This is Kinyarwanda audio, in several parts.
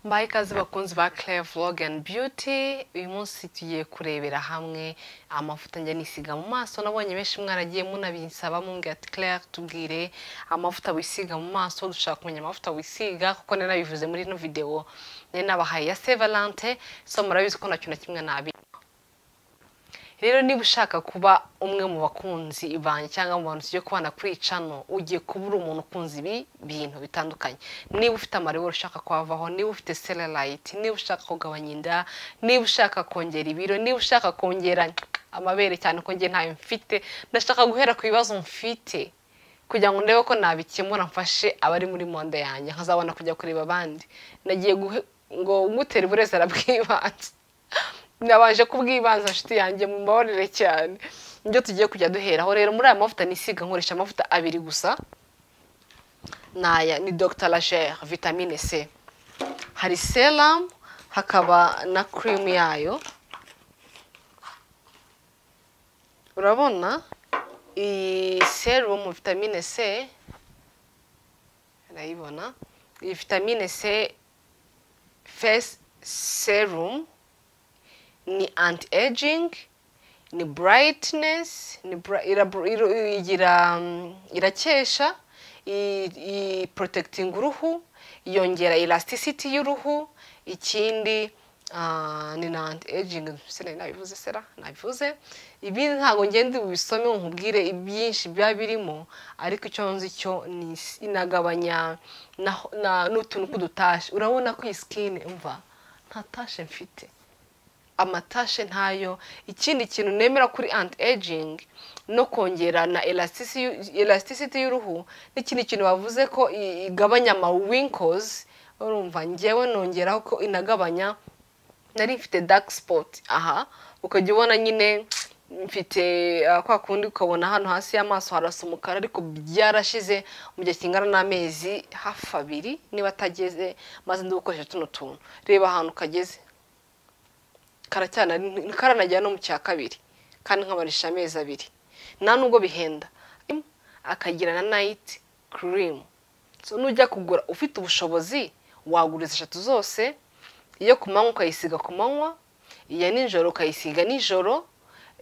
mbaye ikaze bakunzi ba Claire Vlog and Beauty uyu munsi tugiye kurebera hamwe amavuta njya nisiga mu maso nabonye benshi mwaragiye munabisaba mumbwira ati Claire tubwire amavuta wisiga mu maso dushaka kumenya amavuta wisiga kuko nari nabivuze muri ino video nari nabahaye ya Saint Valentin so murabizi ko nacyo na kimwe nabi rero niba ushaka kuba umwe mu bakunzi banjye cyangwa mu bantu tugiye kubana kuri iyi cano ugiye kuba uri umuntu ukunze ibi bintu bitandukanye niba ufite amaribori ushaka kwavaho niba ufite selerayiti niba ushaka kugabanya inda niba ushaka kongera ibiro niba ushaka kongera amabere cyane ko njye ntayo mfite ndashaka guhera ku bibazo mfite kugira ngo ndebe ko nabikemura mfashe abari muri monde yanjye nkazabona kujya kureba abandi nagiye ngo ngutera uburezera bw'ibanze nabanje kubwibanza inshuti yanjye mu mbabarire cyane nibyo tugiye kujya duheraho rero muri aya mavuta nisiga nkoresha amavuta abiri gusa naya ni Dr Lagere vitamine C hari serum hakaba na cream yayo urabona iyi serum vitamine C urayibona iyi vitamine C face serum ni anti aging ni brightness ni bra- ira- ira- igira mm, irakesha i protecting uruhu yongera elasticity y'uruhu ikindi ah, ni na anti aging sinari nabivuze sera nabivuze ibindi ntabwo ngende ubisome ngo nkubwire ibyinshi biba birimo ariko icyo nzi cyo ni is- inagabanya na- na- n'utuntu tw'udutashi urabona ko iyi skin umva nta tashi mfite amatashe ntayo ikindi kintu nemera kuri anti aging no kongera na elasticity elasticity y'uruhu n'ikindi kintu bavuze ko i- igabanya ama wrinkles urumva njyewe nongeraho ko inagabanya nari mfite dark spot aha ukajya ubona nyine mfite ah, kwa kundi ukabona hano hasi y'amaso harasa umukara ariko byarashize mu gihe kingana n'amezi hafi abiri niba atageze maze ndi gukoresha tuno tuntu reba ahantu kageze karacyana karanagera no mu cya kabiri kandi nkamarisha amezi abiri nta nubwo bihenda akagira na nayiti kirimu so nujya kugura ufite ubushobozi wagura izi eshatu zose iyo ku manywa ukayisiga ku manywa iya nijoro ukayisiga nijoro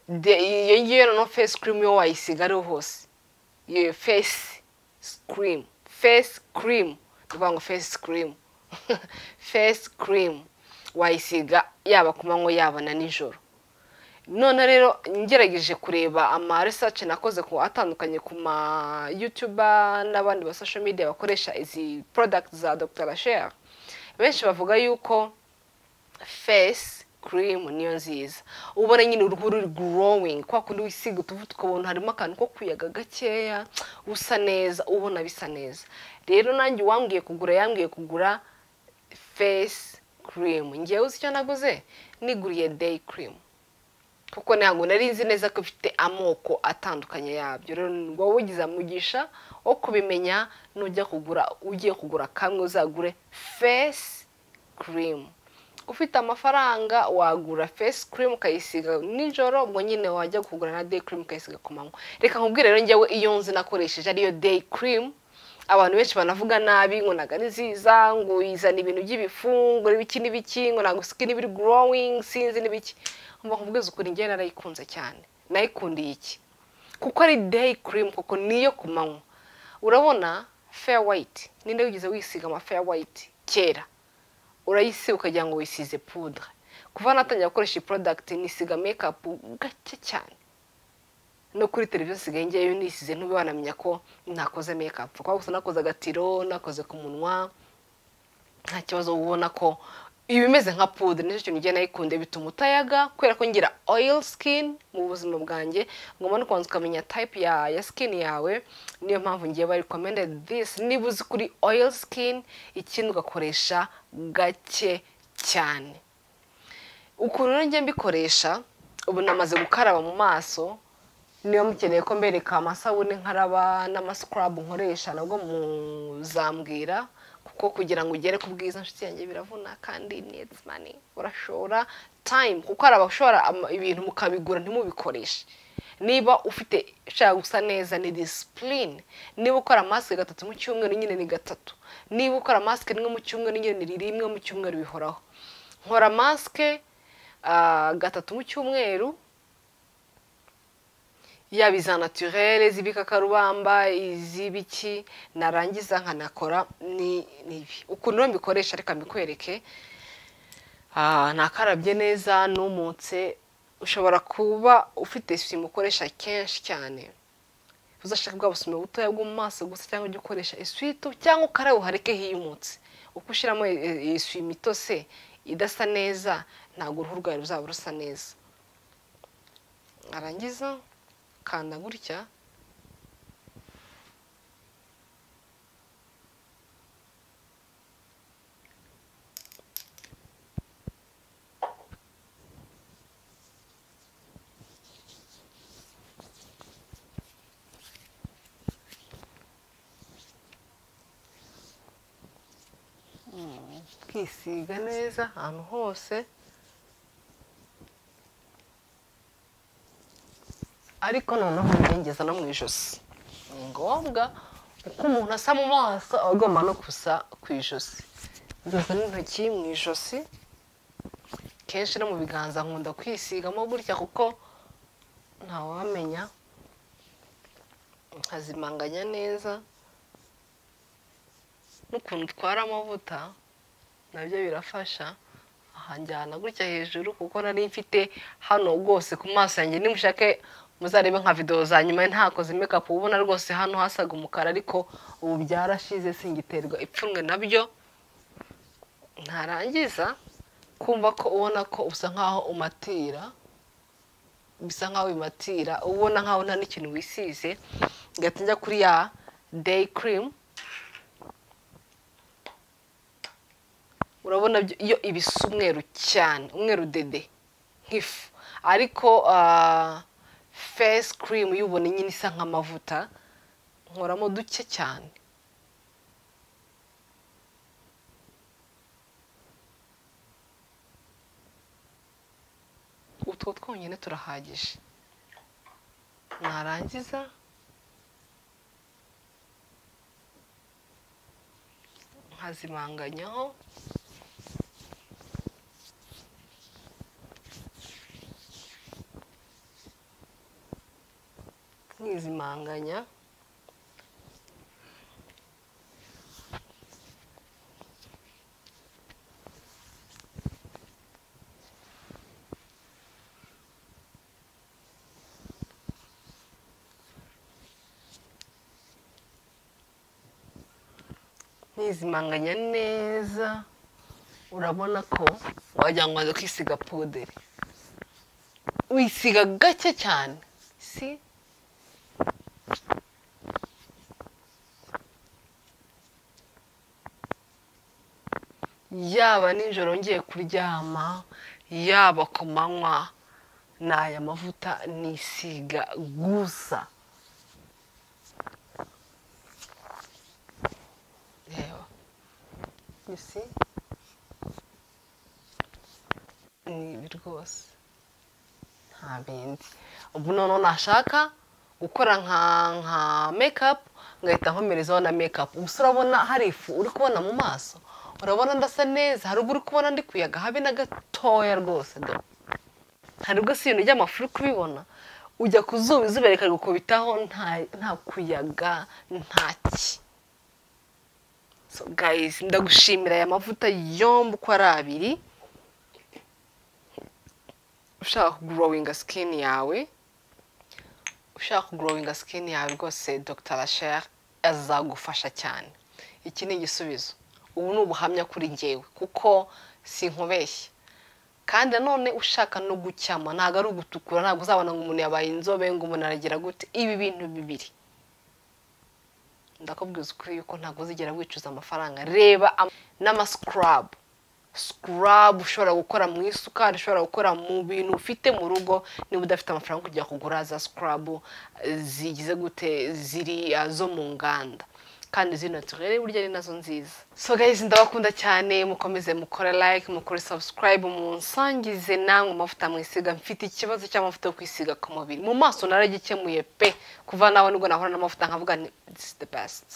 de- iyo ngiyo noneho fesi kirimu yo wayisiga ariho hose iyo fesi kirimu fesi kirimu ni ukuvuga ngo fesi kirimu fesi kirimu wayisiga yaba ku manywa yaba na nijoro none rero ngerageje kureba ama research nakoze ku atandukanye ku ma youtuber n'abandi ba social media bakoresha izi product za Dr. Lachelle benshi bavuga yuko face cream niyo nziza ubona nyine uruhu ruri growing kwa kundi wisiga utuvuta ukabona harimo akantu ko kuyaga gakeya usa neza ubona bisa neza rero nanjye uwambwiye kugura yambwiye kugura face cream ngewe uzi icyo naguze niguriye day cream kuko ntabwo nari nzi neza ko ifite amoko atandukanye yabyo rero wowe ugize amugisha wo kubimenya nujya kugura ugiye kugura kamwe uzagure face cream ufite amafaranga wagura face cream ukayisiga nijoro ubwo nyine wajya kugura na day cream ukayisiga ku manywa reka nkubwire rero njyewe iyo nzi nakoresheje ariyo day cream abantu benshi banavuga nabi ngo ntabwo ari nziza ngo izana ibintu by'ibifungo n'ibiki n'ibiki ngo ntabwo skin biri growing sinzi n'ibiki mba nkubwiza ukuri njyewe narayikunze cyane nayikundiye iki kuko ari day cream kuko niyo ku manywa urabona fair white ninde wigeze wisiga ama fair white kera urayisiga ukagira ngo wisize pudre kuva natangira gukoresha iyi product nisiga makeup gake cyane no kuri televiziyo nsigaye ngewe nisize ntube wanamenya ko ntakoze makeup kuko gusa nakoze agatiro nakoze ku munwa nta kibazo ubona ko iba imeze nka pudre nicyo kintu ngenda nayikunde bituma utayaga kubera ko ngira oil skin mu buzima bwanjye ngomba no kubanza ukamenya type ya ya skin yawe niyo mpamvu ngiye ba recommended this niba uzi kuri oil skin ikindi ugakoresha gake cyane ukuntu rero njye mbikoresha ubu namaze gukaraba mu maso niba mukeneye ko mbereka amasabune nkaraba n'amasikrabu nkoresha nabwo muzambwira kuko kugira ngo ugere ku bwiza inshuti yanjye biravuna kandi needs money urashora time kuko hari abashora ama- ibintu mukabigura ntimubikoreshe niba ufite ushaka gusa neza ni disipurine niba ukora masike gatatu mu cyumweru nyine ni gatatu niba ukora masike rimwe mu cyumweru nyine ni rimwe mu cyumweru bihoraho nkora masike ah, gatatu mu cyumweru yaba iza naturere z'ibikakarubamba iz'ibiki narangiza nkanakora ni nibi ukuntu rero mbikoresha reka mbikwereke Ah, nakarabye neza numutse ushobora kuba ufite sima ukoresha kenshi cyane uzashaka bwa busima butoya bwo mu maso gusa cyangwa ujya ukoresha eswito cyangwa ukarabe uhareke hiyumutse uko ushyiramo eswime itose idasa neza ntabwo uruhu rwawe ruzaba rusa neza narangiza kanda gutya ukisiga neza ahantu hose ariko noneho ntibengeza no mu ijosi ni ngombwa uko umuntu asa mu maso aba agomba no gusa ku ijosi nzoza n'intoki mu ijosi kenshi no mu biganza nkunda kwisigamo gutya kuko ntawamenya nkazimanganya neza n'ukuntu utwara amavuta nabyo birafasha aha njyana gutya hejuru kuko nari mfite hano rwose ku maso yanjye nimushake muzarebe nka videwo za nyuma ntakoze mekapu uba ubona rwose hano hasaga umukara ariko ubu byarashize singiterwa ipfunwe nabyo ntarangiza kumva ko ubona ko usa nkaho umatira bisa nkaho bimatira ubona nkaho nta n'ikintu wisize ngahita njya kuri ya day cream urabona byo- iyo ibisa umweru cyane umweru dede nk'ifu ariko fesi kirimu uyibona nyine isa nk'amavuta nkoramo duke cyane utwo twonyine turahagije narangiza nkazimanganyaho nkizimanganya nkizimanganya neza urabona ko wagira ngo waza kwisiga puderi wisiga gake cyane si yaba nijoro ngiye kuryama yaba ku manywa ni aya mavuta nisiga gusa reba you see ni ibi rwose nta bindi ubu noneho nashaka gukora nka nka mekapu ngahita nkomerezaho na mekapu gusa urabona hari ifu uri kubona mu maso urabona ndasa neza hari ubwo uri kubona ndi kuyaga habe na gatoya rwose do hari ubwo si ibintu by'amafu uri kubibona ujya ku zuba izuba rikari gukubitaho nta- nta kuyaga ntaki so guys ndagushimira aya mavuta yombi uko ari abiri ushaka kugrowinga skin yawe ushaka kugrowinga skin yawe rwose Dr Rachel azagufasha cyane iki ni igisubizo ubu ni ubuhamya kuri njyewe kuko sinkubeshye kandi nanone ushaka no gucyama ntabwo ari ugutukura ntabwo uzabona ngo umuntu yabaye inzobe ngo umuntu aragira gute ibi bintu bibiri ndakubwiza ukuri yuko ntabwo uzigera wicuza amafaranga reba am- n'amascrub sikarabu ushobora gukora mu isukari ushobora gukora mu bintu ufite mu rugo niba udafite amafaranga yo kujya kugura za sikarabu zigize gute ziri ah, zo mu nganda kandi zino turere burya ni nazo nziza so guys ndabakunda cyane mukomeze mukore like mukore subscribe munsangize namwe amavuta mwisiga mfite ikibazo cy'amavuta yo kwisiga ku mubiri mu maso naragikemuye pe kuva nawe nubwo nahora n'amavuta nkavuga ni this is the best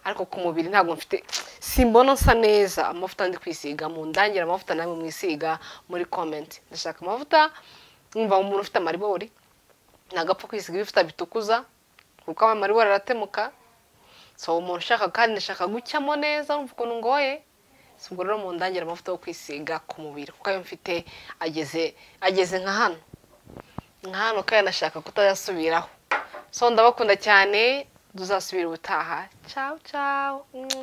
ariko ku mubiri ntabwo mfite simbona nsa neza amavuta ndi kwisiga mu ndangira amavuta namwe mwisiga muri comment ndashaka amavuta nkumva umuntu ufite amaribori ntabwo apfa kwisiga ibifuta bitukuza kuko amaribori aratemuka so umuntu ushaka kandi ndashaka gucyamo neza urumva ukuntu ngoye si ubwo rero mu ndangira amavuta yo kwisiga ku mubiri kuko ayo mfite ageze ageze nka hano nka hano kandi nashaka kutayasubiraho so ndabakunda cyane tuzasubira ubutaha ciao ciao